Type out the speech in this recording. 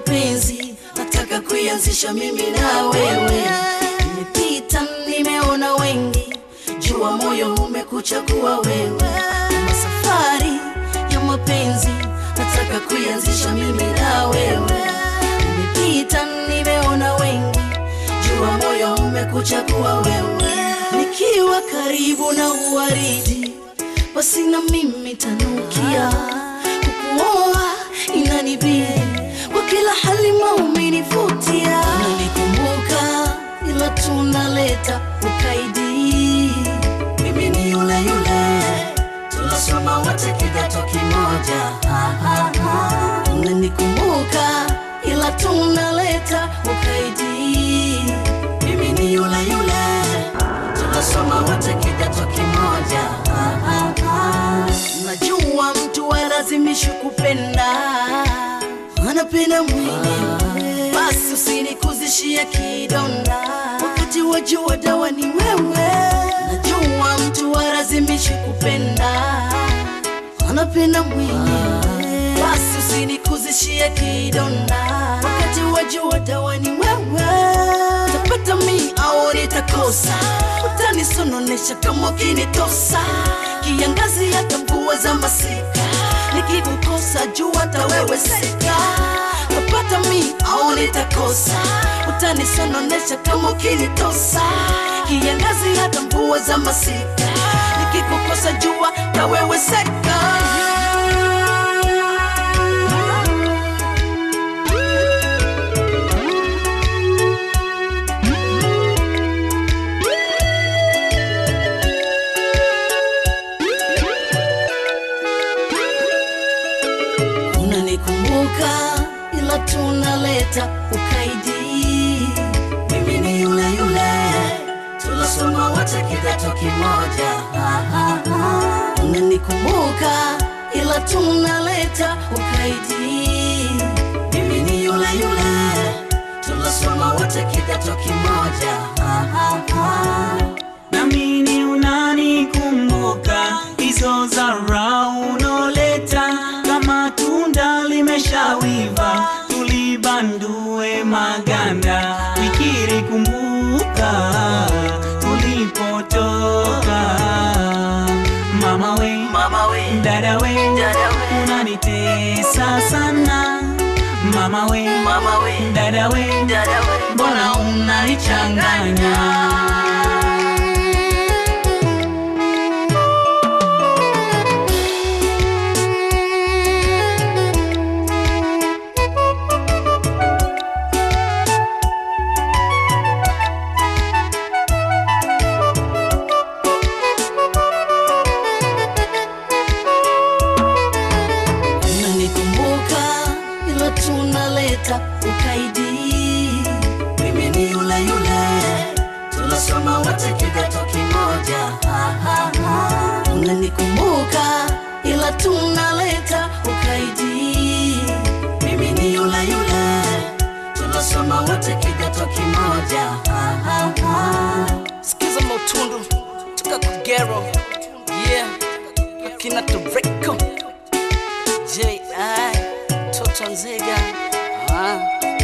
mapenzi nataka kuianzisha mimi na wewe. Nimepita nimeona wengi, jua moyo umekuchagua wewe. Kama safari ya mapenzi nataka kuianzisha mimi na wewe. Nimepita nimeona wengi, jua moyo umekuchagua wewe. Nikiwa karibu na uwaridi, basi na mimi tanukia kukuoa inanibidi kwa kila hali maumenivutia, unanikumbuka ila tunaleta ukaidi. Mimi ni yule yule tunasoma wote kidato kimoja, Ha, ha, ha. unanikumbuka ila tunaleta ukaidi. Mimi ni yule yule tunasoma wote kidato kimoja, Ha, ha, ha. najua mtu alazimishi kupenda anapenda mwenyewe, basi usinikuzishie kidonda wakati wajua dawa ni wewe. Najua mtu alazimishi kupenda anapenda mwenyewe, basi usinikuzishie kidonda wakati wajua dawa ni wewe. Utapata mi au nitakosa, utanisononesha kama ukinitosa, kiangazi hata mvua za masika nikikukosa juu hata wewe sika utapata mi au nitakosa utanisononesha kama ukinitosa kiangazi hata mvua za masika nikikukosa jua na wewe seka unanikumbuka ila tunaleta ukaidi. Mimi ni yule yule tulasoma wote kidato kimoja, Ha, ha, ha. unanikumbuka ila tunaleta ukaidi. Mimi ni yule yule tulasoma wote kidato kimoja, Ha, ha, ha. namini unanikumbuka hizo zara unoleta kama tunda limeshawiva tulibandue maganda fikiri kumbuka tulipotoka mama we Mama we, dada we Dada we. unanitesa sana mama we mama we, dada we dada we, mbona unanichanganya unanikumbuka ila tunaleta ukaidi. Mimi ni yule yule tunasoma wote kidato kimoja, Ha, ha, ha. unanikumbuka ila tunaleta ukaidi. Mimi ni yule yule tunasoma wote kidato kimoja, Ha, ha, ha. Sikiza Motundu toka Kugero, yeah, akina Toreko J.I. Toto Nzega ah.